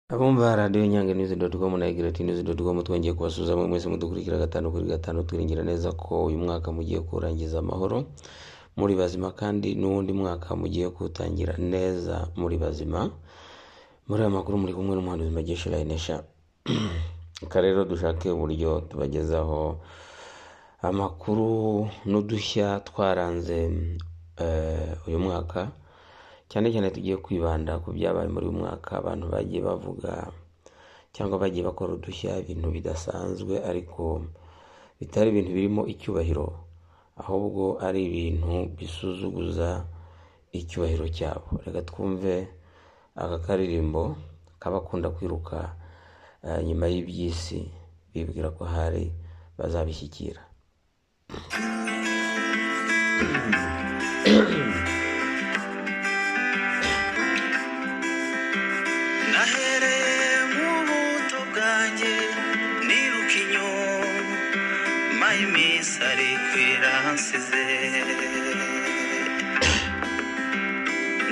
abumva radiyo nyange nizi doti komu na egirati nizi doti komu twongeye kubasuhuza mwe mwese mudukurikira gatanu kuri gatanu twiringira neza ko uyu mwaka mugiye kuwurangiza amahoro muri bazima kandi n'uwundi mwaka mugiye kuwutangira neza muri bazima muri aya makuru muri kumwe n'umuhanuzi magesha rayinesha reka rero dushake uburyo tubagezaho amakuru n'udushya twaranze eh, uyu mwaka cyane cyane tugiye kwibanda ku byabaye muri uyu mwaka abantu bagiye bavuga cyangwa bagiye bakora udushya ibintu bidasanzwe ariko bitari ibintu birimo icyubahiro ahubwo ari ibintu bisuzuguza icyubahiro cyabo reka twumve aka karirimbo kabakunda kwiruka eh, nyuma y'iby'isi bibwira ko hari bazabishyikira nahereye mu buto bwanjye niruka inyuma y'iminsi ariko iransize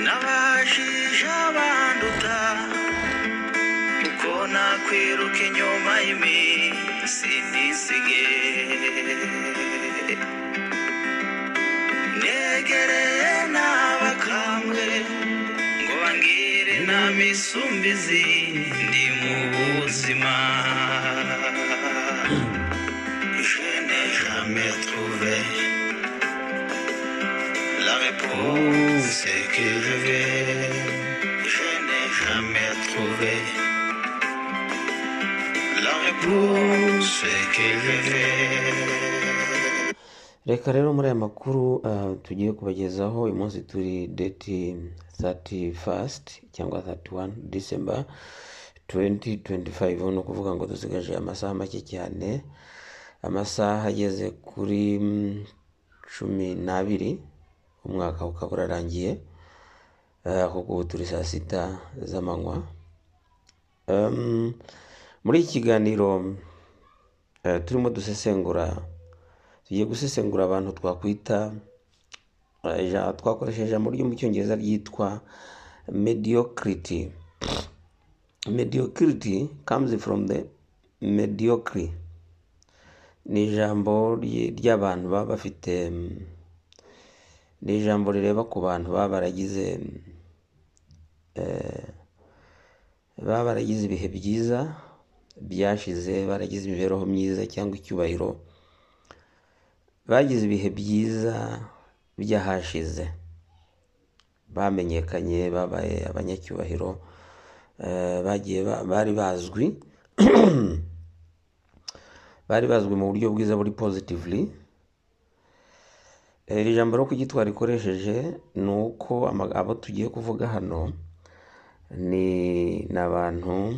nabajije abanduta uko nakwiruka inyuma y'iminsi nisige negereye n'abakambwe ngo bangire inama isumbizi ndi mu buzima je n'ai jamais trouvé la réponse que je vais je n'ai jamais trouvé la réponse que je vais reka rero muri aya makuru ah, tugiye kubagezaho uyu munsi turi deti 31st cyangwa 31 december 2025 ni ukuvuga ngo dusigaje amasaha make cyane amasaha ageze kuri mm, cumi n'abiri umwaka ukaba urarangiye ah, kuko ubu turi saa sita z'amanywa Um, muri iki kiganiro eh, turimo dusesengura tugiye gusesengura abantu twakwita eh, ija- twakoresheje ijambo ryo mu cyongereza ryitwa mediocrity mediocrity comes from the mediocre ni ijambo ry- ry'abantu baba bafite mm, ni ijambo rireba ku bantu baba baragize mm, baba baragize ibihe byiza byashize baragize imibereho myiza cyangwa icyubahiro bagize ibihe byiza by'ahashize bamenyekanye babaye abanyacyubahiro eh, bagiye ba- bari bazwi bari bazwi mu buryo bwiza buri positively Eh, iri jambo ryo kugitwara rikoresheje ni uko ama- abo tugiye kuvuga hano ni ni abantu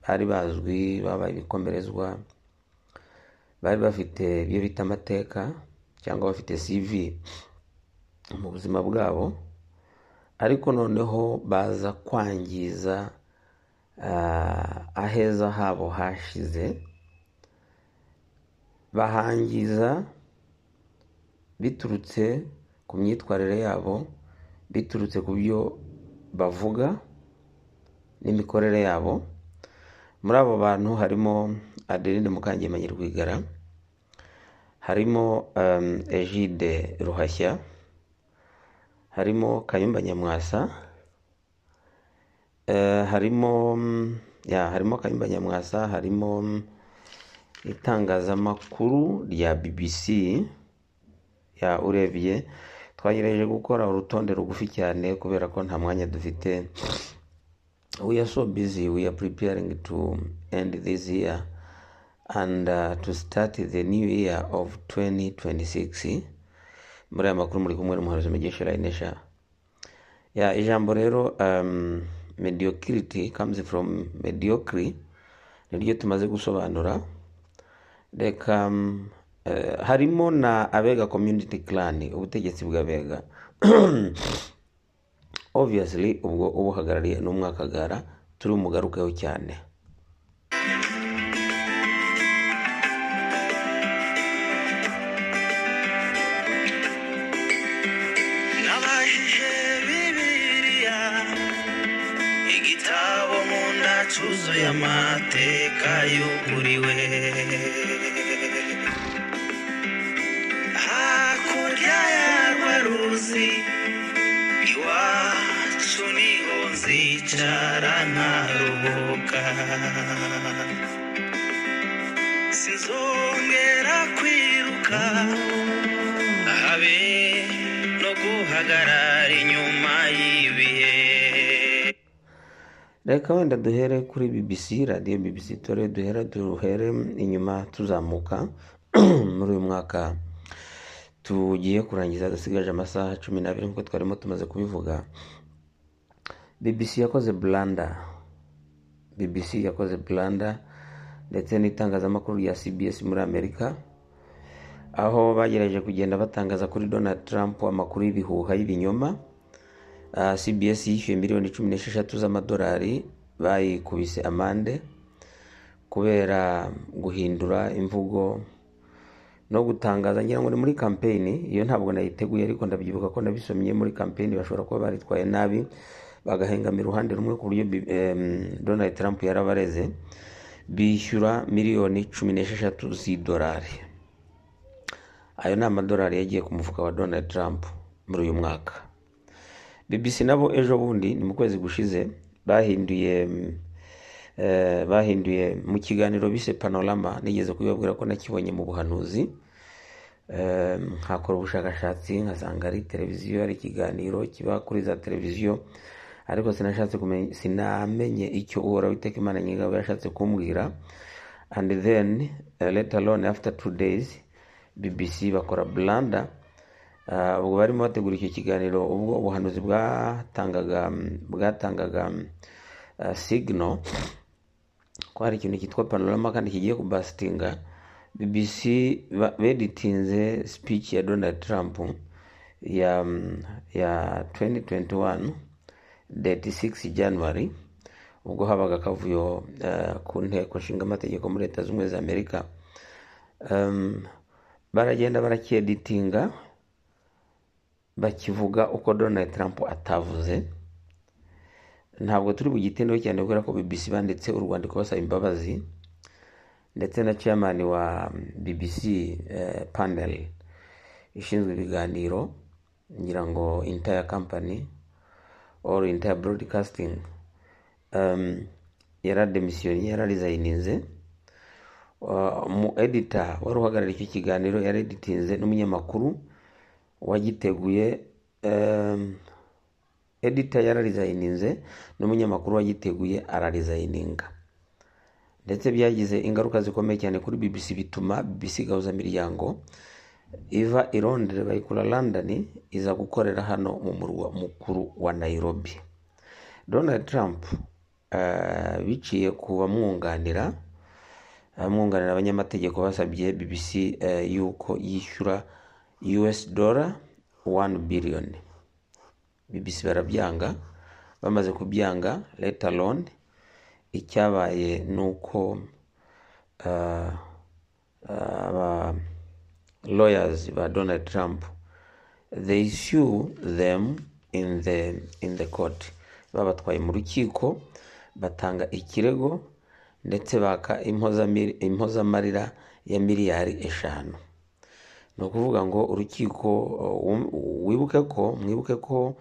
bari bazwi babaye ibikomerezwa bari bafite ibyo bita amateka cyangwa bafite CV mu buzima bwabo ariko noneho baza kwangiza ah, aheza habo hashize bahangiza biturutse ku myitwarire yabo biturutse ku byo bavuga n'imikorere yabo muri abo bantu harimo adeline mukangemanyi rwigara harimo um, egide ruhashya harimo kayumba nyamwasa eh, harimo mm, ya harimo kayumba nyamwasa harimo mm, itangazamakuru rya bbc ya urebye twagerageje gukora urutonde rugufi cyane kubera ko nta mwanya dufite we are so busy we are preparing to end this year and uh, to start the new year of 2026 muri aya makuru muri kumwe n'umuhanuzi mugesha rayinesha ya ijambo rero um, mediocrity comes from mediocre niryo tumaze gusobanura reka um, eh, harimo na abega community clan ubutegetsi bw'abega obviously ubwo ubuhagarariye ni umwakagara turi bumugarukeho cyane nabajije bibiliya igitabo nkunda cyuzuye amateka yuguriwe hakurya yarwa ruzi iwacu niho nzicara ntaruhuka sinzongera kwiruka habe no guhagarara inyuma y'ibihe reka wenda duhere kuri bbc radiyo bbc tore duhere duhere inyuma tuzamuka muri uyu mwaka tugiye kurangiza dusigaje amasaha cumi n'abiri nk'uko twarimo tumaze kubivuga bbc yakoze blanda bbc yakoze blanda ndetse n'itangazamakuru rya cbs muri amerika aho bagerageje kugenda batangaza kuri donald trump amakuru y'ibihuha y'ibinyoma Ah, cbs yishyuye miliyoni cumi n'esheshatu z'amadolari bayikubise amande kubera guhindura imvugo no gutangaza ngira ngo ni muri kampeyini iyo ntabwo nayiteguye ariko ndabyibuka ko nabisomye muri kampeyini bashobora kuba baritwaye nabi bagahengamira uruhande rumwe ku buryo bi- em, donald trump yarabareze bishyura miliyoni cumi n'esheshatu z'idolari ayo ni amadolari yagiye ku mufuka wa donald trump muri uyu mwaka bbc nabo ejo bundi ni mu kwezi gushize bahinduye mm, eh, bahinduye mu kiganiro bise panorama nigeze kubibabwira ko nakibonye mu buhanuzi Eh, nkakora ubushakashatsi nkasanga ari televiziyo ari ikiganiro kiba kuri za televiziyo ariko sinashatse kumenya sinamenye icyo uhoraho iteka imana nyingabo yashatse kumbwira and then uh, let alone after two days bbc bakora blanda Ah, ubwo barimo bategura icyo kiganiro ubwo ubuhanuzi bwatangaga bwatangaga uh, signal ko hari ikintu cyitwa panorama kandi kigiye kubasitinga bbc ba- beditinze speech ya donald trump ya ya 2021 date 6 january ubwo habaga akavuyo eh, ku nteko nshinga amategeko muri leta z'ubumwe za amerika Em, baragenda barakieditinga bakivuga uko donald trump atavuze ntabwo turi bugitindeho cyane kubera ko bbc banditse urwandiko basaba imbabazi ndetse na chairman wa bbc eh, panel ishinzwe ibiganiro ngira ngo entire company or entire broadcasting um, yarademisiyoniye yararizayininze umu edita wari uhagarariye icyo kiganiro yareditinze n'umunyamakuru wagiteguye em, edita yararizayininze n'umunyamakuru wagiteguye ararizayininga ndetse byagize ingaruka zikomeye cyane kuri bbc bituma bbc igahuza imiryango iva i londres bayikura london iza gukorera hano mu murwa mukuru wa nairobi donald trump eh, biciye ku bamwunganira abamwunganira abanyamategeko basabye bbc eh, yuko yishyura us dollar 1 billion bbc barabyanga bamaze kubyanga let alone icyabaye ni uko ah, aba lawyers ba donald trump they sue them in the, in the court babatwaye mu rukiko batanga ikirego ndetse baka impozamir- impozamarira ya miliyari eshanu ni ukuvuga ngo urukiko uh, wum- wibuke ko mwibuke ko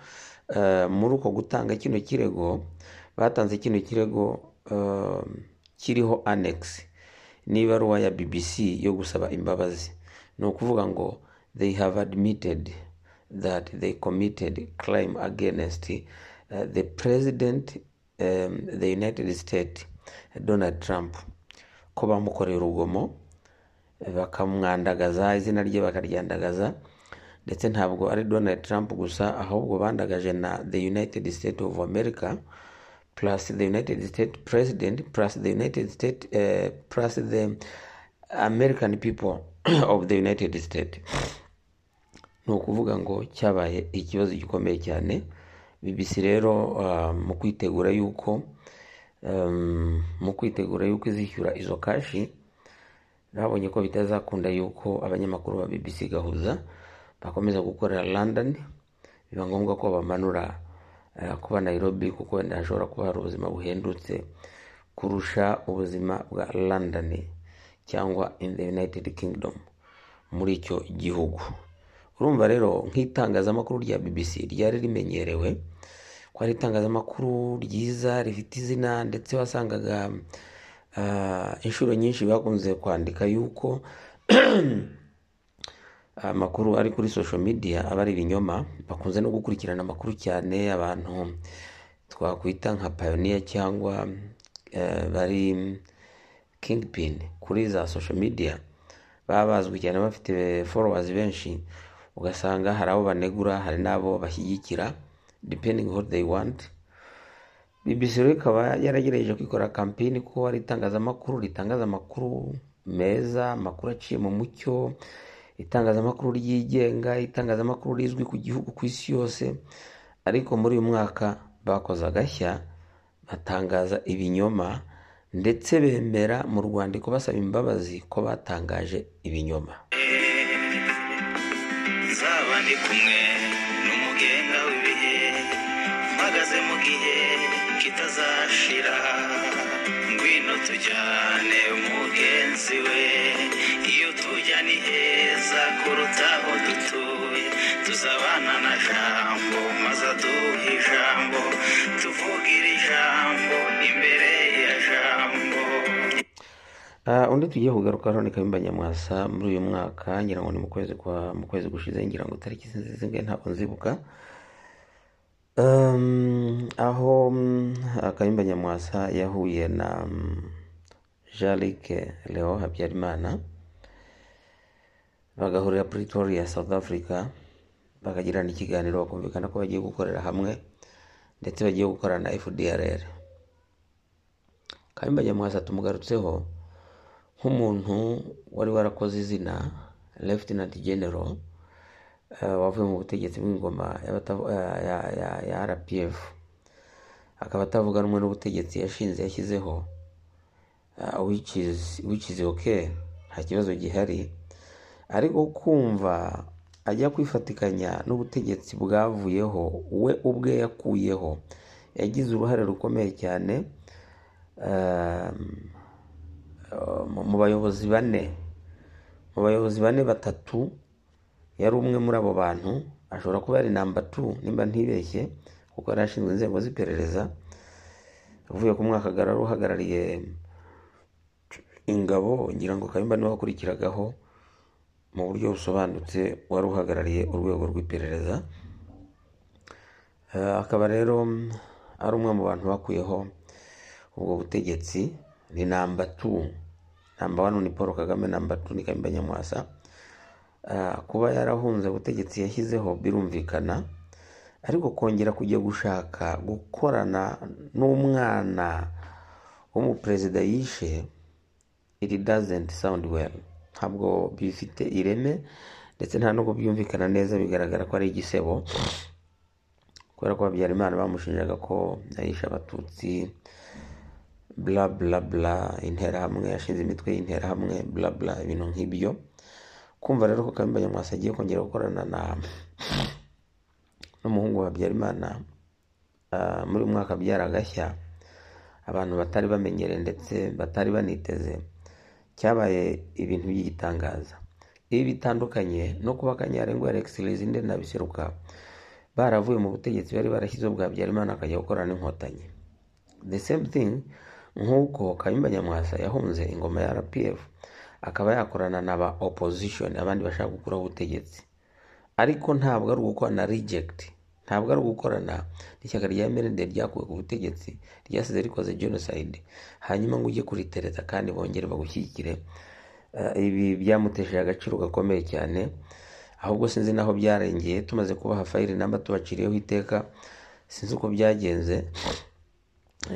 uh, muri uko gutanga kino kirego batanze kino kirego uh, kiriho annex n'ibaruwa ya bbc yo gusaba imbabazi ni ukuvuga ngo they have admitted that they committed crime against uh, the president um, the united states donald trump ko bamukoreye urugomo bakamwandagaza izina rye bakaryandagaza ndetse ntabwo ari donald trump gusa ahubwo bandagaje na the united states of america plus the united states president plus the united states eh, plus the american people of the united states ni ukuvuga ngo cyabaye ikibazo gikomeye cyane bbc rero ah, mu kwitegura yuko em, mu kwitegura yuko izishyura izo kashi babonye ko bitazakunda yuko abanyamakuru ba bbc gahuza bakomeza gukorera london biba ngombwa ko bamanura eh, kuba nairobi kuko wenda hashobora kuba hari ubuzima buhendutse kurusha ubuzima bwa london cyangwa in the united kingdom muri icyo gihugu urumva rero nk'itangazamakuru rya bbc ryari rimenyerewe ko ari itangazamakuru ryiza rifite izina ndetse wasangaga ah, inshuro nyinshi bakunze kwandika yuko amakuru ari kuri social media aba ari ibinyoma bakunze no gukurikirana amakuru cyane abantu twakwita nka pioneer cyangwa eh, bari kingpin kuri za social media baba bazwi cyane bafite followers benshi ugasanga hari abo banegura hari n'abo bashyigikira depending what they want BBC rero ikaba yaragerageje kwikora kampeni ko ari itangazamakuru ritangaza amakuru meza amakuru aciye mu mucyo itangazamakuru ryigenga itangazamakuru rizwi ku gihugu ku isi yose ariko muri uyu mwaka bakoze agashya batangaza ibinyoma ndetse bemera mu rwandiko basaba imbabazi ko batangaje ibinyoma nzaba ndi kumwe n'umugenga w'ibihe mpagaze mu gihe kitazashira ngwino tujyane mugenzi we iyo tujya ni heza kuruta aho dutuye tuzabana na jambo maze aduhe ijambo tuvugira ijambo imbere ya jambo Ah, undi tugiye kugarukaho ni Kayumba Nyamwasa muri uyu mwaka ngira ngo ni mu kwezi kwa mu kwezi gushize ngira ngo tariki sinzi zingahe ntabwo nzibuka um, aho mm, ah, Kayumba Nyamwasa yahuye na um, Jean-Luc Leo Habyarimana bagahurira Pretoria South Africa bakagirana ikiganiro bakumvikana ko bagiye gukorera hamwe ndetse bagiye gukorana na FDRR Kayumba Nyamwasa tumugarutseho nk'umuntu wari warakoze izina Lieutenant General eh, wavuye mu butegetsi bw'ingoma y'abata- ya- ya- ya- ya RPF akaba atavuga rumwe n'ubutegetsi yashinze yashyizeho uh, which is which is okay nta kibazo gihari ariko kumva ajya kwifatikanya n'ubutegetsi bwavuyeho we ubwe yakuyeho yagize uruhare rukomeye cyane um, uh, mu- mu bayobozi bane mu bayobozi bane batatu yari umwe muri abo bantu ashobora kuba yari namba tu nimba ntibeshye kuko yari ashinzwe inzego z'iperereza uvuye ku mwaka agarara uhagarariye ingabo ngira ngo kayumba niwe wakurikiragaho mu buryo busobanutse wari uhagarariye urwego rw'iperereza Eh, akaba rero mm, ari umwe mu bantu bakuyeho ubwo butegetsi ni namba tu namba wani ni paul kagame namba tu ni kayumba nyamwasa Ah, kuba yarahunze ubutegetsi yashyizeho birumvikana ariko kongera kujya gushaka gukorana n'umwana w'umuperezida yishe it doesn't sound well ntabwo bifite ireme ndetse nta nubwo byumvikana neza bigaragara ko ari igisebo kubera ko habyarimana bamushinjaga ko yayishe abatutsi bla bla bla interahamwe yashinze imitwe y'interahamwe bla bla ibintu nk'ibyo kumva rero ko Kayumba Nyamwasa agiye kongera gukorana na n'umuhungu wa Habyarimana ah, muri uyu mwaka byari agashya abantu batari bamenyereye ndetse batari baniteze cyabaye ibintu by'igitangaza ibi bitandukanye no kuba Kanyarengo Alex Lizinde na Biseruka baravuye mu butegetsi bari barashyizeho bwa Habyarimana akajya gukorana n'inkotanyi the same thing nk'uko Kayumba Nyamwasa yahunze ingoma ya RPF akaba yakorana n'aba opposition abandi bashaka gukuraho ubutegetsi ariko ntabwo ari ugukorana reject ntabwo ari ugukorana n'ishyaka rya MND ryakuwe ku butegetsi ryasize rikoze genocide hanyuma ngo ujye kuritereta kandi bongere bagushyigikire Eh, ibi byamutesheje agaciro gakomeye cyane ahubwo sinzi naho byarengeye tumaze kubaha fayili namba tubaciriyeho iteka sinzi uko byagenze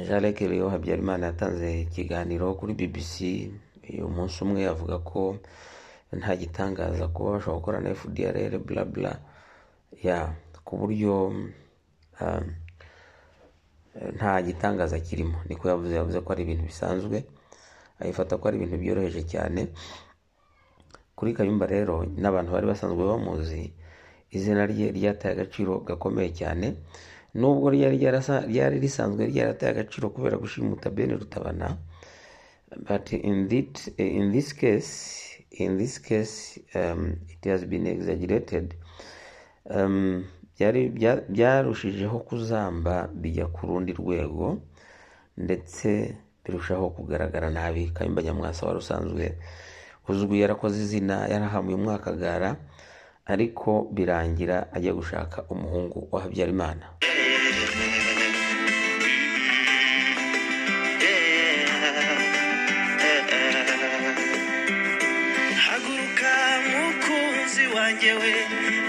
jean luc Leo habyarimana yatanze ikiganiro kuri bbc uyu munsi umwe avuga ko nta gitangaza kuba bashobora gukora na fdrr bla bla ya ku buryo um, nta gitangaza kirimo niko yavuze yavuze ko ari ibintu bisanzwe ayifata ko ari ibintu byoroheje cyane kuri kayumba rero n'abantu bari basanzwe bamuzi izina rye ryataye agaciro gakomeye cyane nubwo ryari ryarasa- ryari risanzwe ryarateye agaciro kubera gushimuta bene rutabana but in this, in this case in this case um, it has been exaggerated um, byari bya- byarushijeho kuzamba bijya ku rundi rwego ndetse birushaho kugaragara nabi kayumba nyamwasa wari usanzwe uzwi yarakoze izina yarahamuye umwakagara ariko birangira ajya gushaka umuhungu wa habyarimana haguruka mukunzi wanjye we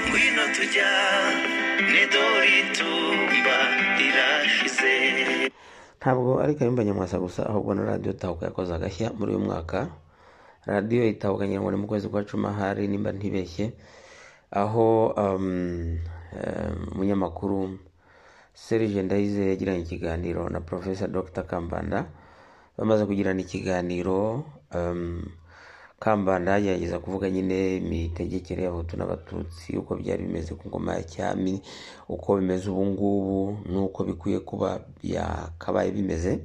ngwino tujya nedori tumba rirashize ntabwo ari kayumba nyamwasa gusa ahubwo na radiyo tahuka yakoze agashya muri uyu mwaka radiyo itahuka ngira ngo ni mu kwezi kwa cumi ahari nimba ntibeshye aho um, eh, umunyamakuru serge ndayize yagiranye ikiganiro na profesa dr kambanda bamaze kugirana ikiganiro um, kambanda yagerageza kuvuga nyine imitegekere y'abahutu n'abatutsi uko byari bimeze ku ngoma ya cyami uko bimeze ubu ngubu n'uko bikwiye kuba byakabaye bimeze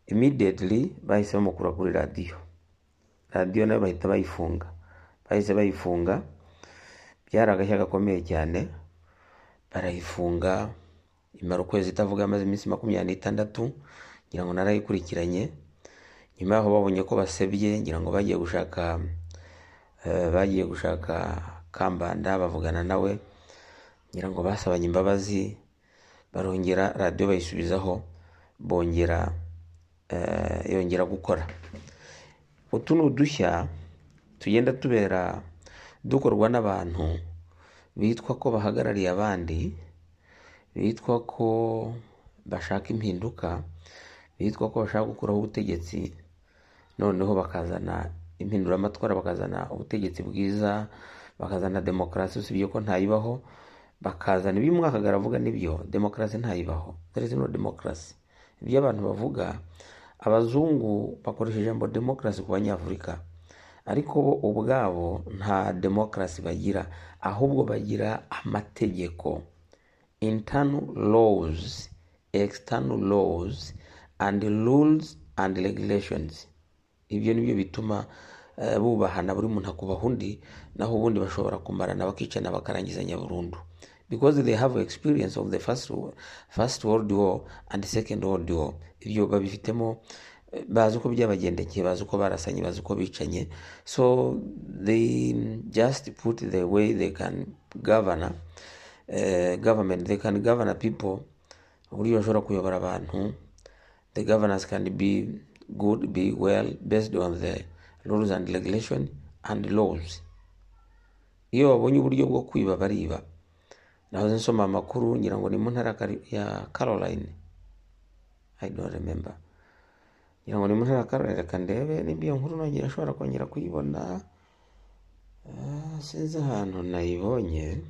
immediately bahise bamukura kuri radiyo radiyo nayo bahita bayifunga bahise bayifunga byari agashya gakomeye cyane barayifunga imara ukwezi itavuga amaze iminsi makumyabiri n'itandatu ngira ngo narayikurikiranye nyuma yaho babonye ko basebye ngira ngo bagiye gushaka eh, bagiye gushaka kambanda bavugana nawe ngira ngo basabanye imbabazi barongera radiyo bayisubizaho bongera eh, yongera gukora utu ni udushya tugenda tubera dukorwa n'abantu bitwa ko bahagarariye abandi bitwa ko bashaka impinduka bitwa ko bashaka gukuraho ubutegetsi noneho bakazana impinduramatwara bakazana ubutegetsi bwiza bakazana demokarasi usibye ko ntayibaho bakazana ibyo umwakagara avuga nibyo demokarasi ntayibaho there is no demokarasi ibyo abantu bavuga abazungu bakoresha ijambo demokarasi ku banyafurika ariko bo ubwabo nta demokarasi bagira ahubwo bagira amategeko internal laws external laws and rules and regulations ibyo ni byo bituma eh, bubahana buri muntu akubaha undi naho ubundi bashobora kumarana bakicana bakarangizanya burundu because they have experience of the first, wo- first world war and second world war ibyo babifitemo eh, bazi uko byabagendekeye bazi uko barasanye bazi uko bicanye so they just put the way they can govern eh, government they can govern people uburyo bashobora kuyobora abantu the governance can be good, be well based on the rules and regulation and laws. Iyo babonye uburyo bwo kwiba bariba. Nahoze nsoma amakuru ngira ngo ni mu ntara ya Cari- ya Caroline. I don't remember. Ngira ngo ni mu ntara ya Caroline reka ndebe niba iyo nkuru nongera ashobora kongera kuyibona. Ah, Sinzi ahantu nayibonye.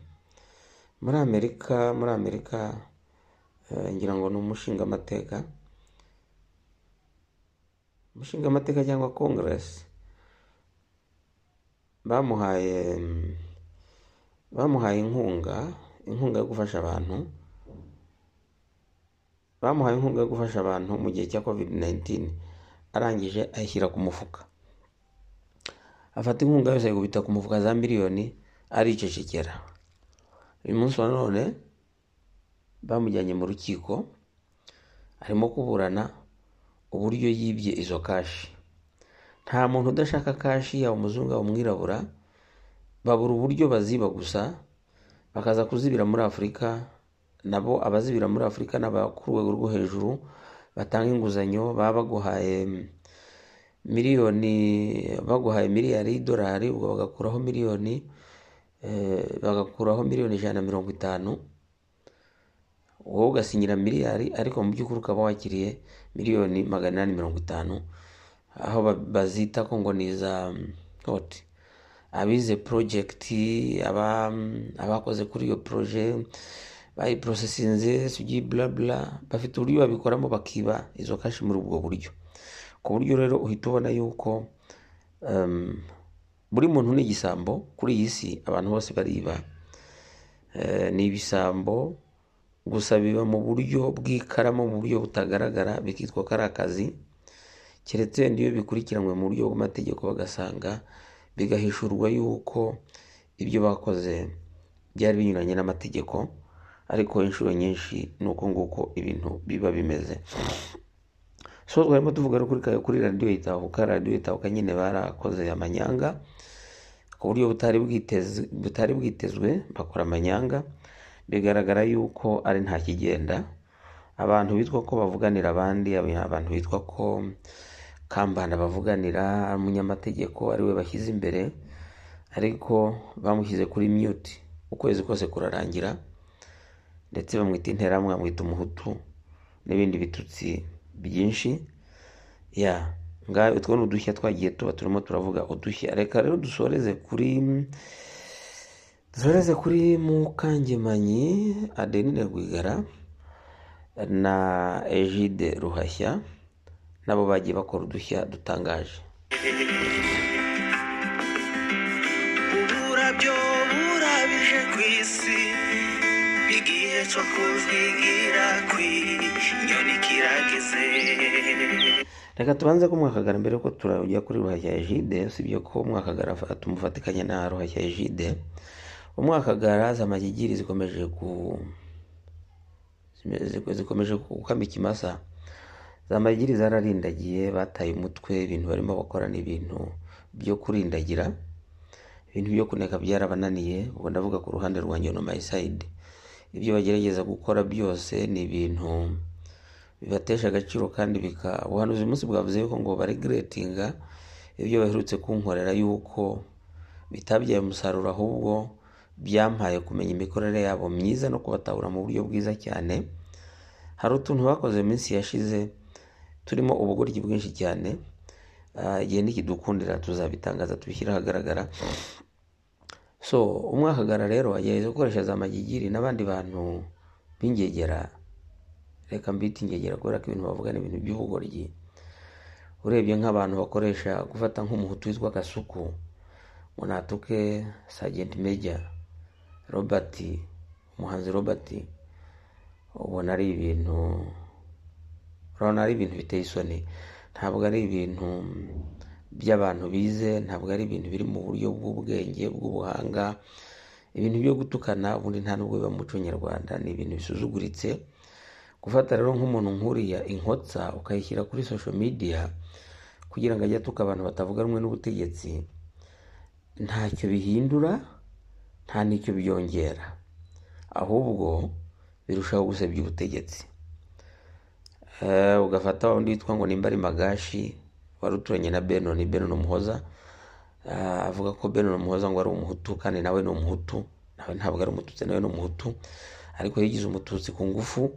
Muri Amerika, muri Amerika eh, ngira ngo ni umushinga amateka. Umushinga amateka cyangwa Congress. bamuhaye bamuhaye inkunga inkunga yo gufasha abantu bamuhaye inkunga yo gufasha abantu mu gihe cya covid 19 arangije ayishyira ku mufuka afata inkunga yose ayikubita ku mufuka za miliyoni aricecekera uyu munsi wa none bamujyanye mu rukiko arimo kuburana uburyo yibye izo kashi nta muntu udashaka kashi yaba umuzungu yaba umwirabura babura uburyo baziba gusa bakaza kuzibira muri afurika nabo abazibira muri afurika n'aba ku rwego rwo hejuru batanga inguzanyo baba baguhaye mm, miliyoni baguhaye miliyari y'idolari ubwo bagakuraho miliyoni eh, bagakuraho miliyoni ijana na mirongo itanu wowe ugasinyira miliyari ariko mu by'ukuri ukaba wakiriye miliyoni magana inani mirongo itanu aho ba- bazita ko ngo ni iza hoti abize porojegiti abakoze kuri iyo poroje bayiporosesinze sugi burabura bafite uburyo babikoramo bakiba izo kashi muri ubwo buryo ku buryo rero uhita ubona yuko em, buri muntu ni igisambo kuri iyi si abantu bose bariba Eh, ni ibisambo gusa biba mu buryo bw'ikarama mu buryo butagaragara bikitwa ko ari akazi keretse wenda iyo bikurikiranywe mu buryo bw'amategeko bagasanga bigahishurwa yuko ibyo bakoze byari binyuranye n'amategeko ariko inshuro nyinshi ni uko nguko ibintu biba bimeze so twarimo tuvuga no kuri ka- kuri radiyo itahuka radiyo itahuka nyine barakoze amanyanga ku buryo butari bwiteze butari bwitezwe bakora amanyanga bigaragara yuko ari nta kigenda abantu bitwa ko bavuganira abandi aba- abantu bitwa ko kambanda bavuganira umunyamategeko ari we bashyize imbere ariko bamushyize kuri mute ukwezi kose kurarangira ndetse bamwita interahamwe bamwita umuhutu n'ibindi bitutsi byinshi ya ngaho utwo ni udushya twagiye tuba turimo turavuga udushya reka rero dusoreze kuri dusoreze kuri mukangemanyi adenine rwigara na ejide ruhashya nabo bagiye bakora udushya dutangaje uburabyo burabije ku isi igihe cyo kuzwigira kw'inyoni kirageze reka tubanze ko mwakagara mbere ko turajya kuri ruhashya ejide usibye ko mwakagara afa- tumufatikanya na ruhashya ejide umwakagara zamagigiri zikomeje ku zime- zikomeje gukama ikimasa zamagigiri zararindagiye bataye umutwe ibintu barimo bakora ni ibintu byo kurindagira ibintu byo kuneka byarabananiye ubwo ndavuga ku ruhande rwanjye no my side ibyo bagerageza gukora byose ni ibintu bibatesha agaciro kandi bika ubuhanuzi uyu munsi bwavuze yuko ngo baregiretinga ibyo baherutse kunkorera yuko bitabyaye umusaruro ahubwo byampaye kumenya imikorere yabo myiza no kubatahura mu buryo bwiza cyane hari utuntu bakoze mu minsi yashize turimo ubugoryi bwinshi cyane Ah, igihe nikidukundira tuzabitangaza tubishyire ahagaragara so umwakagara rero agerageza gukoresha za magigiri n'abandi bantu b'ingegera reka mbite ingegera kubera ko ibintu bavuga ni ibintu by'ubugoryi urebye nk'abantu bakoresha gufata nk'umuhutu witwa gasuku munatuke sajenti meja robert umuhanzi robert ubona ari ibintu urabona ari ibintu biteye isoni ntabwo ari ibintu by'abantu bize ntabwo ari ibintu biri mu buryo bw'ubwenge bw'ubuhanga ibintu byo gutukana ubundi nta nubwo biba mu muco nyarwanda ni ibintu bisuzuguritse gufata rero nk'umuntu nkuriya inkotsa ukayishyira kuri social media kugira ngo ajye atuka abantu batavuga rumwe n'ubutegetsi ntacyo bihindura nta n'icyo byongera ahubwo birushaho gusebya ubutegetsi Eh, ugafata undi witwa ngo nimba ari magashi wari uturanye na benoni benoni muhoza Ah, avuga ko benoni muhoza ngo ari umuhutu kandi nawe ni umuhutu nawe ntabwo ari umututsi nawe ni umuhutu ariko yigize umututsi ku ngufu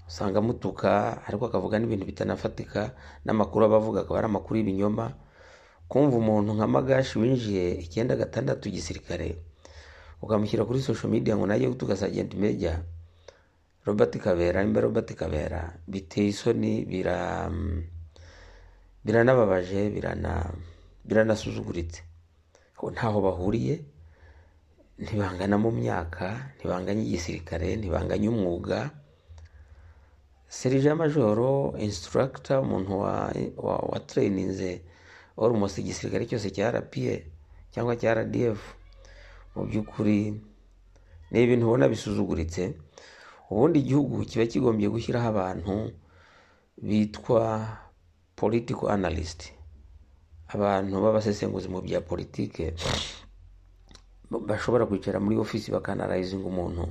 usanga amutuka ariko akavuga n'ibintu bitanafatika n'amakuru aba avuga akaba ari amakuru y'ibinyoma kumva umuntu nka magashi winjiye icyenda gatandatu gisirikare ukamushyira kuri social media ngo najye gutuka sajenti meja robert kabera nimba robert kabera biteye isoni bira biranababaje birana biranasuzuguritse ko ntaho bahuriye ntibangana mu myaka ntibanganya igisirikare ntibanganya umwuga serija majoro insituragita umuntu wa, wa, wa tureyininze almost igisirikare cyose cya rpa cyangwa cya rdf mu by'ukuri ni ibintu ubona bisuzuguritse ubundi igihugu kiba kigombye gushyiraho abantu bitwa political analyst abantu b'abasesenguzi mu bya politike bashobora kwicara muri ofisi bakanarayizinga umuntu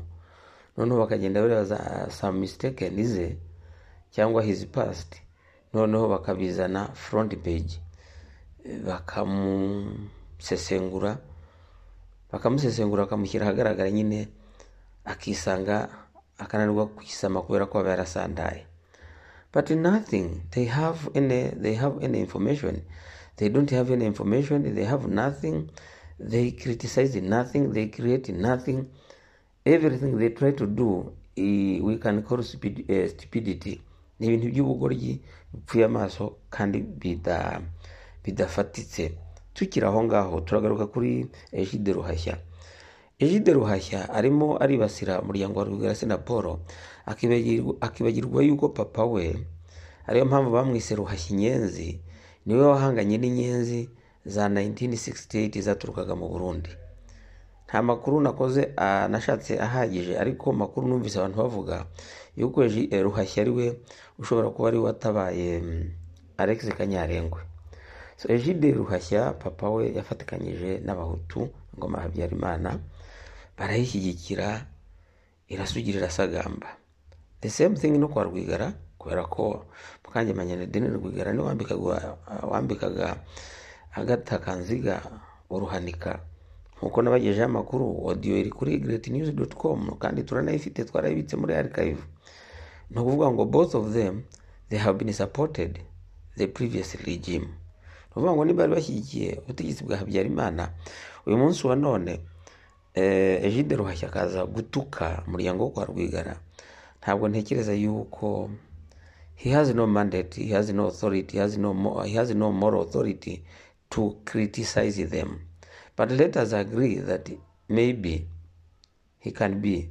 noneho bakagenda bareba za samitekeni ze cyangwa hizi pasti noneho bakabizana front page bakamusesengura bakamusesengura bakamushyira ahagaragara nyine akisanga akananirwa kwisama kubera ko aba yarasandaye but nothing they have any they have any information they don't have any information they have nothing they criticize nothing they create nothing everything they try to do eh, we can call stupid, eh, stupidity ni ibintu by'ubugoryi bipfuye amaso kandi bida- bidafatitse tukiri aho ngaho turagaruka kuri ejide ruhashya egide ruhashya arimo aribasira umuryango wa rwigara na paul akibagirwa- akibagirwa yuko papa we ariyo mpamvu bamwise ruhashya inyenzi niwe wahanganye n'inyenzi za 1968 zaturukaga mu burundi nta makuru nakoze ah, nashatse ahagije ariko makuru numvise abantu bavuga yuko Ji- eh, ruhashya ari we ushobora kuba ari we watabaye mm, alex kanyarengwe so egide ruhashya papa we yafatikanyije n'abahutu ngoma ya habyarimana barayishyigikira irasugira irasagamba the same thing no kwa rwigara kubera ko mukangemanya na deni rwigara niwe wambikaga wambikaga agata kanziga uruhanika nkuko nabagejeho amakuru audio iri kuri greatnews.com kandi turanayifite twarayibitse muri archive ni ukuvuga ngo both of them they have been supported the previous regime ni ukuvuga ngo niba bari bashyigikiye ubutegetsi bwa habyarimana uyu munsi wa none eh, egide ruhashya akaza gutuka umuryango wo kwa rwigara ntabwo ntekereza yuko he has no mandate he has no authority he has no, mo- he has no moral authority to criticize them but let us agree that maybe he can be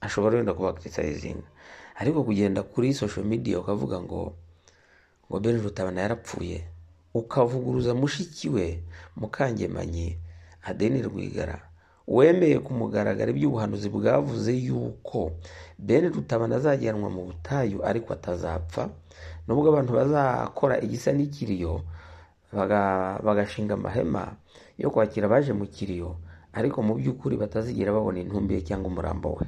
ashobora wenda kuba criticizinga ariko kugenda kuri social media ukavuga ngo ngo Ben Rutabana yarapfuye ukavuguruza mushiki we Mukangemanyi Adeni Rwigara wemeye ku mugaragaro iby'ubuhanuzi bwavuze yuko Ben Rutabana azajyanwa mu butayu ariko atazapfa nubwo abantu bazakora igisa n'ikiriyo baga- bagashinga amahema yo kwakira abaje mu kiriyo ariko mu by'ukuri batazigera babona intumbi ye cyangwa umurambo we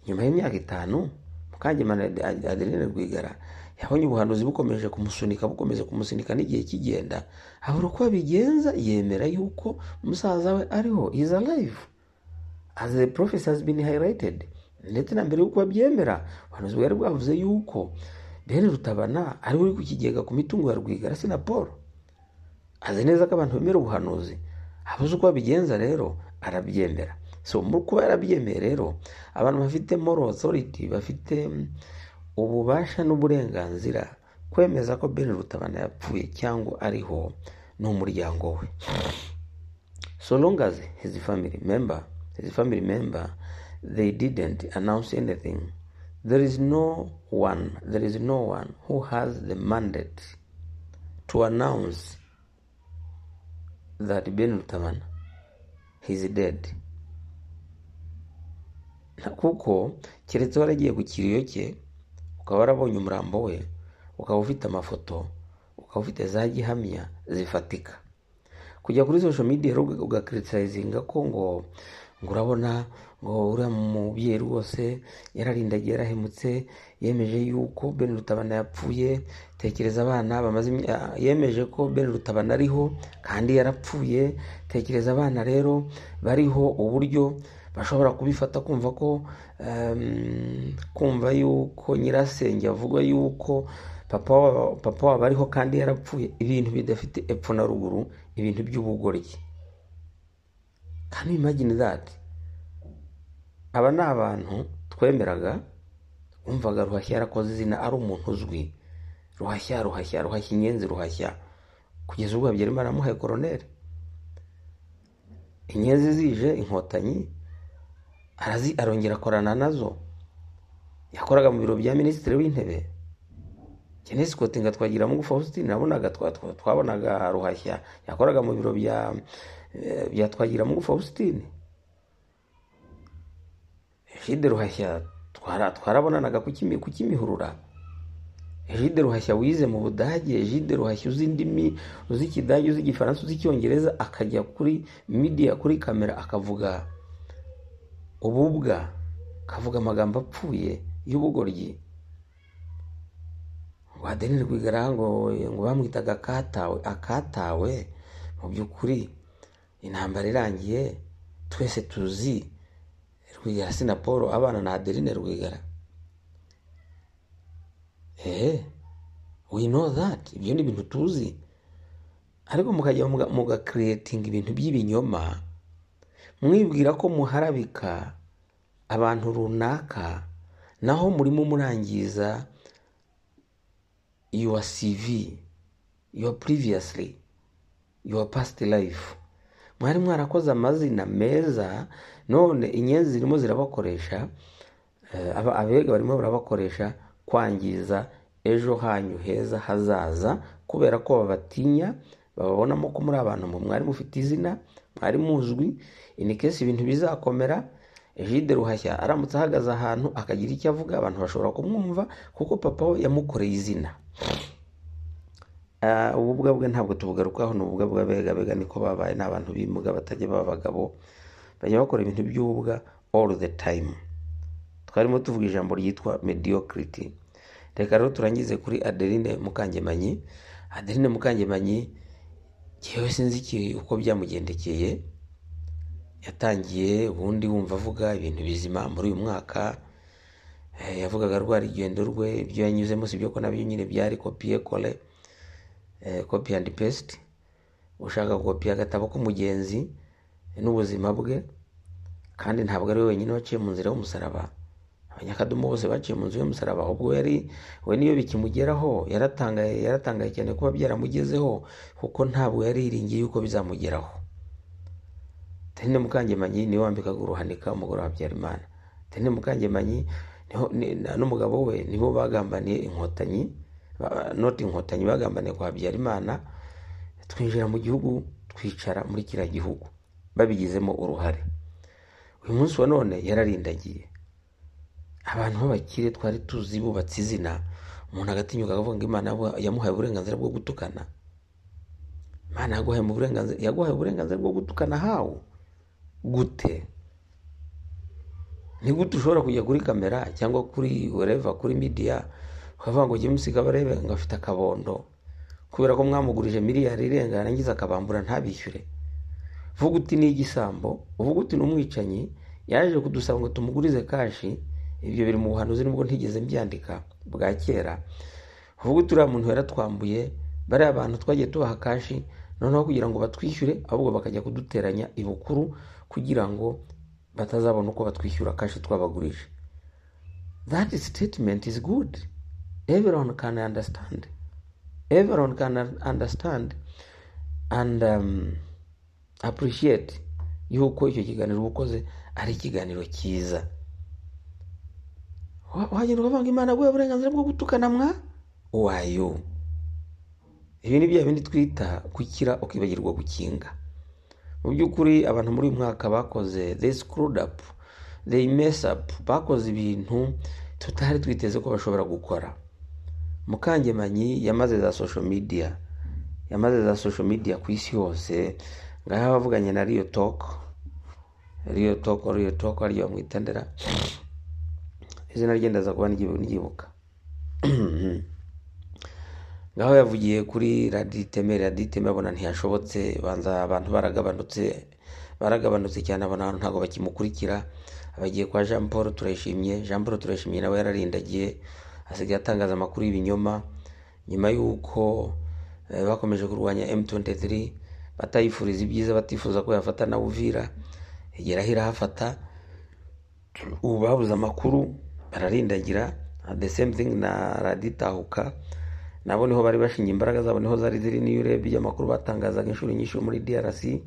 nyuma y'imyaka itanu mukangemana Ad- adeline rwigara yabonye ubuhanuzi bukomeje kumusunika bukomeje kumusunika n'igihe kigenda habura uko abigenza yemera yuko umusaza we ariho is alive as the prophecy has been highlighted ndetse na mbere y'uko babyemera ubuhanuzi bwari bwavuze yuko bene rutabana ariwe uri ku kigega ku mitungo ya rwigara si na paul azi neza ko abantu bemera ubuhanuzi abuze uko babigenza rero arabyemera so mu kuba yarabyemeye rero abantu bafite moral authority bafite mm, ububasha n'uburenganzira kwemeza ko Ben Rutabana yapfuye cyangwa ariho n'umuryango we so long as his family member his family member they didn't announce anything there is no one there is no one who has the mandate to announce that Ben Rutabana is dead Nta- kuko keretse waragiye ku kiriyo cye ukaba warabonye umurambo we ukaba ufite amafoto ukaba ufite za gihamya zifatika kujya kuri social media rero ugakiritisayizinga ko ngo ngo urabona ngo uriya mubyeyi rwose yararindagiye yarahemutse yemeje yuko Ben Rutabana yapfuye tekereza abana bamaze imya- ah, yemeje ko Ben Rutabana ariho kandi yarapfuye tekereza abana rero bariho uburyo bashobora kubifata kumva ko em, kumva yuko nyirasenge avuga yuko papa wa- papa wabo ariho kandi yarapfuye ibintu bidafite epfo na ruguru ibintu by'ubugoryi can you imagine that aba ni abantu twemeraga wumvaga ruhashya yarakoze izina ari umuntu uzwi ruhashya ruhashya ruhashya inyenzi ruhashya kugeza ubwo habyarimana amuhaye koroneri inyenzi zije inkotanyi arazi arongera akorana nazo yakoraga mu biro bya minisitiri w'intebe Kenneth Scott nga twagira mu Faustin nabonaga twa- twa- twabonaga ruhashya yakoraga mu biro bya eh, bya twagira mu Faustin Egide ruhashya twara twarabonanaga ku kimi ku kimihurura Egide ruhashya wize mu Budage Egide ruhashya uzi indimi uzi ikidage uzi igifaransa uzi icyongereza akajya kuri media kuri kamera akavuga ububwa akavuga amagambo apfuye y'ubugoryi ngo adeline rwigara ngo ngo bamwitaga akatawe akatawe mu by'ukuri intambara irangiye twese tuzi rwigara si na paul abana na adeline rwigara ehe we know that ibyo ni ibintu tuzi ariko mukajya muga- mugakiretinga ibintu by'ibinyoma mwibwira ko muharabika abantu runaka naho murimo murangiza your CV, your previously, your past life. mwari mwarakoze amazina meza none inyenzi zirimo zirabakoresha eh, aba- abega barimo barabakoresha kwangiza ejo hanyu heza hazaza kubera ko babatinya bababonamo ko muri abantu mwe mwari mufite izina mwari muzwi ini kesi ibintu bizakomera Egide Ruhashya aramutse ahagaze ahantu akagira icyo avuga abantu bashobora kumwumva kuko papa we yamukoreye izina Ah, ubu bwabwe ntabwo tubugarukaho ni ububwa bw'abega bega niko babaye ni abantu bimuga batajya baba abagabo bajya bakora ibintu by'ububwa all the time twarimo tuvuga ijambo ryitwa mediocrity reka rero turangize kuri adeline mukangemanyi adeline mukangemanyi yewe sinzi iki- uko byamugendekeye yatangiye ubundi wumva avuga ibintu bizima muri uyu mwaka Eh, yavugaga rwa rugendo rwe ibyo yanyuzemo si byo ko nabyo nyine byari kopiye kole copy and paste ushaka gukopiya agatabo k'umugenzi n'ubuzima bwe kandi ntabwo ari we wenyine waciye mu nzira y'umusaraba abanyakadomo bose baciye mu nzu y'umusaraba ubwo yari we niyo bikimugeraho yaratangaye yaratangaye cyane kuba byaramugezeho kuko ntabwo yariringiye yuko bizamugeraho Tene Mukangemanyi niwe wambikaga uruhanika umugore wa Habyarimana Tene Mukangemanyi niho- ni- na- n'umugabo we nibo bagambaniye inkotanyi ba- not inkotanyi bagambaniye kwa Habyarimana twinjira mu gihugu twicara muri kiriya gihugu babigizemo uruhare uyu munsi wa none yararindagiye abantu b'abakire twari tuzi bubatse izina umuntu agatinyuka akavuga ngo imana yabu- yamuhaye uburenganzira bwo gutukana imana yaguhaye mu burenganzira yaguhaye uburenganzira bwo gutukana hawo gute ni gute ushobora kujya kuri kamera cyangwa kuri wereva kuri midiya ukavuga ngo james kabarebe ngo afite akabondo kubera ko mwamugurije miliyari irenga yarangiza akabambura ntabishyure vuga uti ni igisambo uvuga uti ni umwicanyi yaje kudusaba ngo tumugurize kashi ibyo biri mu buhanuzi nubwo ntigeze mbyandika bwa kera uvuga uti uriya muntu yaratwambuye bariya bantu twagiye tubaha kashi noneho kugira ngo batwishyure ahubwo bakajya kuduteranya ibukuru kugira ngo batazabona uko batwishyura kashi twabagurije that statement is good everyone can understand everyone can un- understand and um, appreciate yuko icyo kiganiro uba ukoze ari ikiganiro cyiza Wa- wagenda ukavuga ngo imana yaguhaye uburenganzira bwo gutukana mwa wayo ibi ni bya bindi twita gukira ukibagirwa gukinga mu by'ukuri abantu muri uyu mwaka bakoze they screwed up they mess up bakoze ibintu tutari twiteze ko bashobora gukora mukangemanyi yamaze za social media yamaze za social media ku isi yose ngaho bavuganye na riyo toko riyo toko riyo toko ariyo bamwitendera izina rye ndaza kuba niryibu- niryibuka ngaho yavugiye kuri radiyo iteme radiyo iteme abona ntiyashobotse banza abantu baragabanutse baragabanutse cyane abona abantu ntabwo bakimukurikira abagiye kwa jean paul turayishimye jean paul turayishimye nawe yararindagiye asigaye atangaza amakuru y'ibinyoma nyuma y'uko eh, bakomeje kurwanya m23 batayifuriza ibyiza batifuza ko yafata na uvira igeraho irahafata ubu babuze amakuru bararindagira the same thing na raditahuka nabo niho bari bashinga imbaraga zabo niho zari ziri niyo urebye amakuru batangazaga inshuro nyinshi muri drc eh,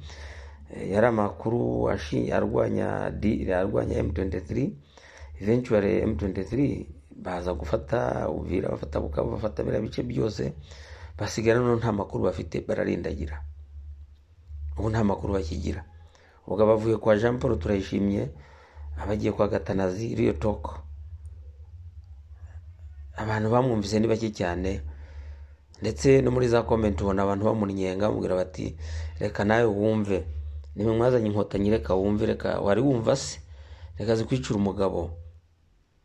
yari amakuru ashi- arwanya D- arwanya m23 eventually m23 baza gufata uvira bafata bukavu bafata biriya bice byose basigara noneho nta makuru bafite bararindagira ubu nta makuru bakigira ubwo abavuye kwa jean paul turayishimye abagiye kwa gatanazi riyo toko abantu bamwumvise ni bake cyane ndetse no muri za komenti ubona abantu bamunyenga bamubwira bati reka nawe wumve nimwe mwazanye inkotanyi reka wumve reka wari wumva se reka zikwicira umugabo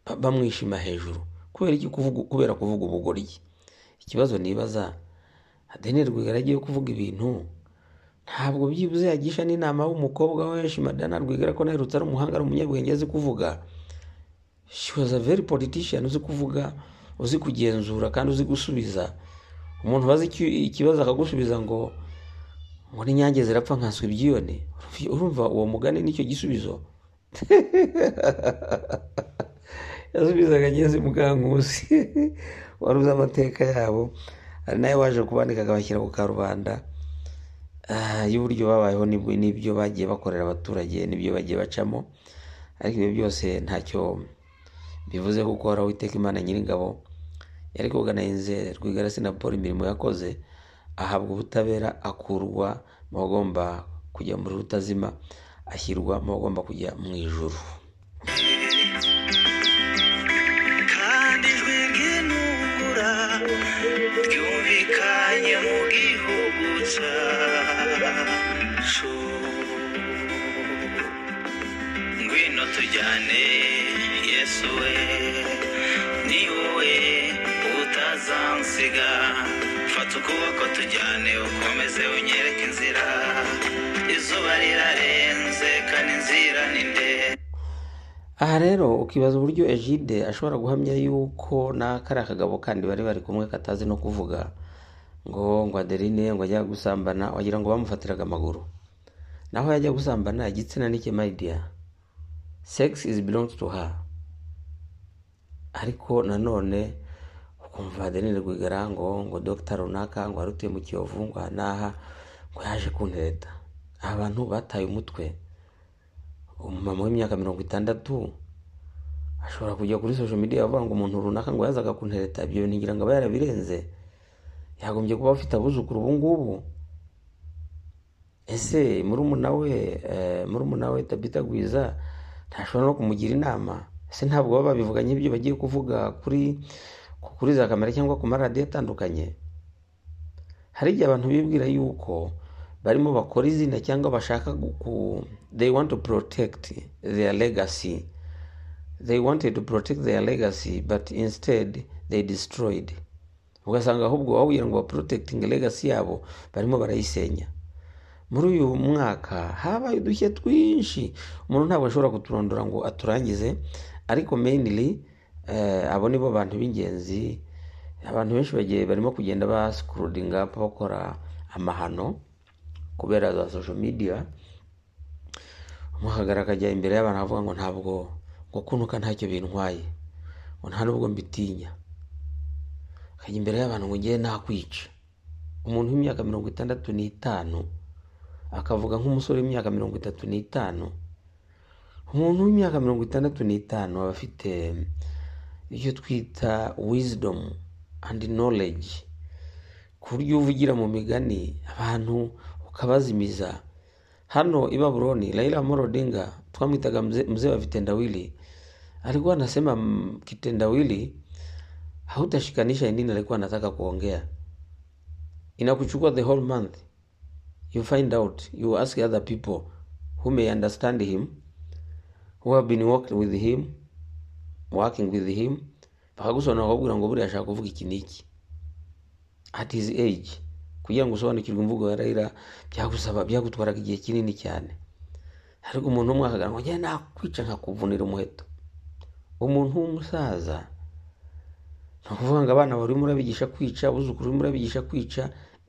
ba- bamwishima hejuru kubera iki kuvuga kubera kuvuga ubugoryi ikibazo nibaza adeneri rwigara agiye kuvuga ibintu ntabwo byibuze yagisha n'inama w'umukobwa we shimadana rwigara ko naherutse ari umuhanga ari umunyabwenge azi kuvuga she was a very politician uzi kuvuga uzi kugenzura kandi uzi gusubiza umuntu bazi ikibazo akagusubiza ngo ngo n'inyange zirapfa nkaswa ibyiyone urumva uwo mugani nicyo gisubizo yasubizaga ngeze mukankusi wari uzi amateka yabo hari nawe waje kubandikaga abashyira ku karubanda ah, y'uburyo babayeho n'ibyo n'ibyo bagiye bakorera abaturage n'ibyo bagiye bacamo ariko ibyo byose ntacyo bivuze kuko hari uwiteka imana nyiringabo yari kuganirize Rwigara Paul imirimo yakoze ahabwa ubutabera akurwa mu bagomba kujya muri rutazima ashyirwa mu bagomba kujya mu ijuru kandi ijwi ry'intungura ryumvikanye mu gihugu cyacu ngwino tujyane yesu we ni wowe utazansiga fata ukuboko tujyane ukomeze unyereke inzira izuba rirarenze kandi inzira ni ndende aha rero ukibaza uburyo egide ashobora guhamya yuko n'akariya kagabo kandi bari bari kumwe katazi no kuvuga ngo ngo aderine ngo ajya gusambana wagira ngo bamufatiraga amaguru naho yajya gusambana igitsina n'icye mayidiya sex is belongs to her ariko nanone ukumva adeline rwigara ngo ngo dogita runaka ngo wari utuye mu kiyovu ngo aha n'aha ngo yaje kuntereta aba bantu bataye umutwe umumama w'imyaka mirongo itandatu ashobora kujya kuri social media avuga ngo umuntu runaka ngo yazaga kuntereta ibyo bintu ngira ngo aba yarabirenze yagombye kuba afite abuzukuru ubu ngubu ese murumuna we eh, murumuna we tabita gwiza ntashobora no kumugira inama ese ntabwo baba babivuganye ibyo bagiye kuvuga kuri kuri za kamera cyangwa ku maradiyo atandukanye hari igihe abantu bibwira yuko barimo bakora izina cyangwa bashaka gu- ku they want to protect their legacy they wanted to protect their legacy but instead they destroyed ugasanga ahubwo bawubwira ngo baprotecting legacy yabo barimo barayisenya muri uyu mwaka habaye udushya twinshi umuntu ntabwo ashobora kuturondora ngo aturangize ariko mainly eh, abo nibo bantu b'ingenzi abantu benshi bagiye barimo kugenda basikurudinga bakora amahano kubera za social media umwakagara akajya imbere y'abantu avuga ngo ntabwo ngo kunuka ntacyo bintwaye ngo nta n'ubwo mbitinya akajya imbere y'abantu ngo ngewe nakwica umuntu w'imyaka mirongo itandatu n'itanu akavuga nk'umusore w'imyaka mirongo itatu n'itanu umuntu w'imyaka mirongo itandatu n'itanu aba afite icyo twita wisdom and knowledge ku buryo uvugira mu migani abantu ukabazimiza hano i baburoni raila amolo odinga twamwitaga mzee mzee wa vitendawili alikuwa anasema mm, kitendawili hautashikanisha ni nini alikuwa anataka kuongea inakuchukua the whole month you find out you ask other people who may understand him who have been working with him working with him bakagusobanura bakakubwira ngo buriya ashaka kuvuga iki n'iki at his age kugira ngo usobanukirwe imvugo ya Raila byagusaba byagutwaraga igihe kinini cyane ariko umuntu umwe akagaragara ngo njye nakwica nkakuvunira umuheto umuntu w'umusaza ni ukuvuga ngo abana wari urimo urabigisha kwica abuzukuru urimo urabigisha kwica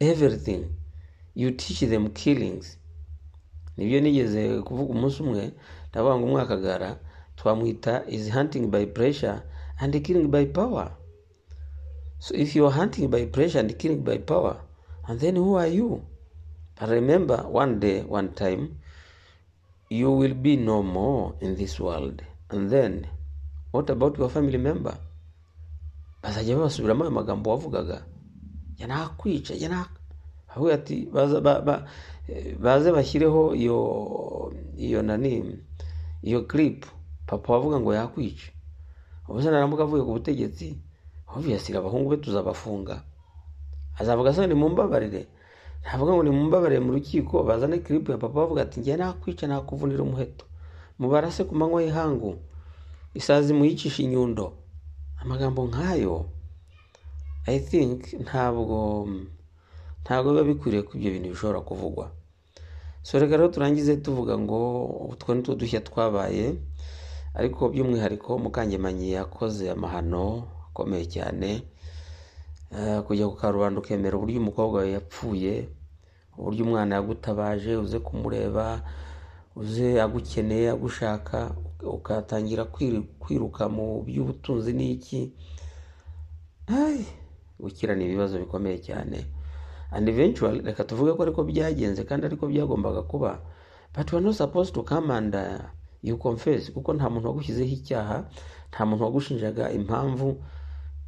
everything you teach them killings nibyo nigeze kuvuga umunsi umwe ndavuga ngo umwakagara twamwita is hunting by pressure and killing by power So if you are hunting by pressure and killing by power, and then who are you? But remember, one day, one time, you will be no more in this world. And then, what about your family member? Bazajya babasubiramo ayo magambo wavugaga jya nakwica jya nak avuga ati baza ba- ba- eh, baze bashyireho iyo iyo nani iyo clip papa wavuga ngo yakwica ubuse naramuka avuye ku butegetsi obviously abahungu be tuzabafunga azavuga asa ni mumbabarire ntavuga ngo ni mumbabarire mu rukiko bazane clip ya papa bavuga ati njye nakwica nakuvunira umuheto mubarase ku manywa y'ihangu isazi muyicisha inyundo amagambo nk'ayo i think ntabwo ntabwo biba bikwiriye ko ibyo bintu bishobora kuvugwa so reka rero turangize tuvuga ngo utwo ni two dushya twabaye ariko by'umwihariko mukangemanyi yakoze amahano akomeye cyane Eh, kujya ku karubanda ukemera uburyo umukobwa wawe yapfuye uburyo umwana yagutabaje uze kumureba uze agukeneye agushaka ukatangira kwiri- kwiruka mu by'ubutunzi n'iki Ai, gukirana ibibazo bikomeye cyane and eventually reka tuvuge ko ariko byagenze kandi ariko byagombaga kuba but we are not supposed to come and uh, you confess kuko nta muntu wagushyizeho icyaha nta muntu wagushinjaga impamvu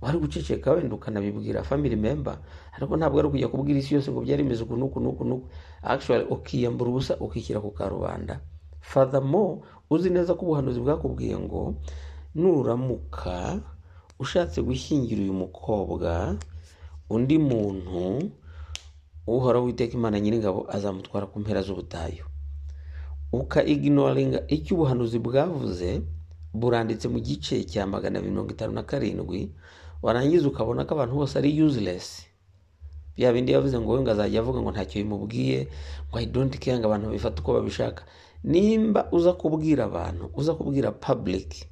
wari guceceka wenda ukanabibwira family member ariko ntabwo ari ukujya kubwira isi yose ngo byari bimeze uku n'uku n'uku n'uku actually ukiyambura ubusa ukishyira ku karubanda furthermore uzi neza ko ubuhanuzi bwakubwiye ngo nuramuka ushatse gushyingira uyu mukobwa undi muntu uhoraho witeka imana nyiringabo azamutwara ku mpera z'ubutayu uka iginoringa icyo ubuhanuzi bwavuze buranditse mu gice cya magana abiri mirongo itanu na karindwi warangiza ukabona ko abantu bose ari useless bya bindi yavuze ngo we ngo azajya avuga ngo ntacyo bimubwiye ngo i don't care ngo abantu babifate uko babishaka nimba uza kubwira abantu uza kubwira public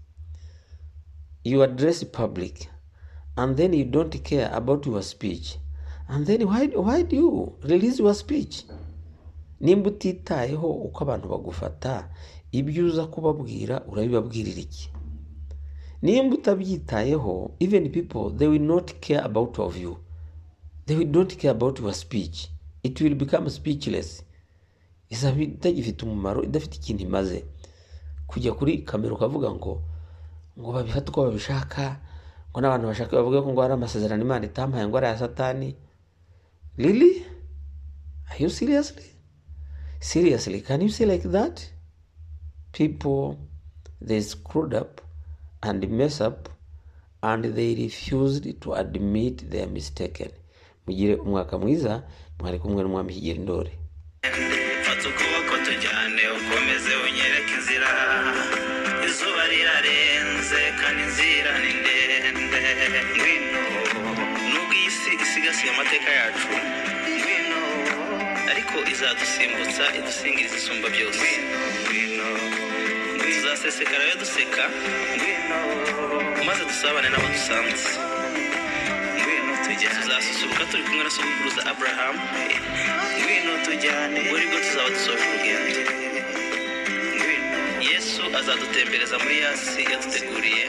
you address public and then you don't care about your speech and then why, why do you release your speech nimba utitayeho uko abantu bagufata ibyo uza kubabwira urabibabwirira iki nimba utabyitayeho even people they will not care about of you they will don't care about your speech it will become speechless izaba itagifite umumaro idafite ikintu imaze kujya kuri kamera ukavuga ngo ngo babifate uko babishaka ngo n'abantu bashaka bavuge ko ngo hari amasezerano imana itampaye ngo ari aya satani really are you seriously seriously can you say like that people they screwed up and mess up and they refused to admit they are mistaken mugire umwaka mwiza mwari kumwe n'umwami kigeri ndore fata ukuboko tujyane ukomeze unyereke inzira izuba rirarenze kandi inzira ni ndende ngwino nubwo iyi si isigasiye amateka yacu ngwino ariko izadusimbutsa idusingiriza isumba byose ngwino ngwino tuzasesekara yo duseka ngwino maze dusabane n'abo dusanze ngwino tujye tuzasusuruka turi kumwe na sogokuruza aburahamu ngwino tujyane ubwo nibwo tuzaba dusoje urugendo ngwino yesu azadutembereza muri ya si yaduteguriye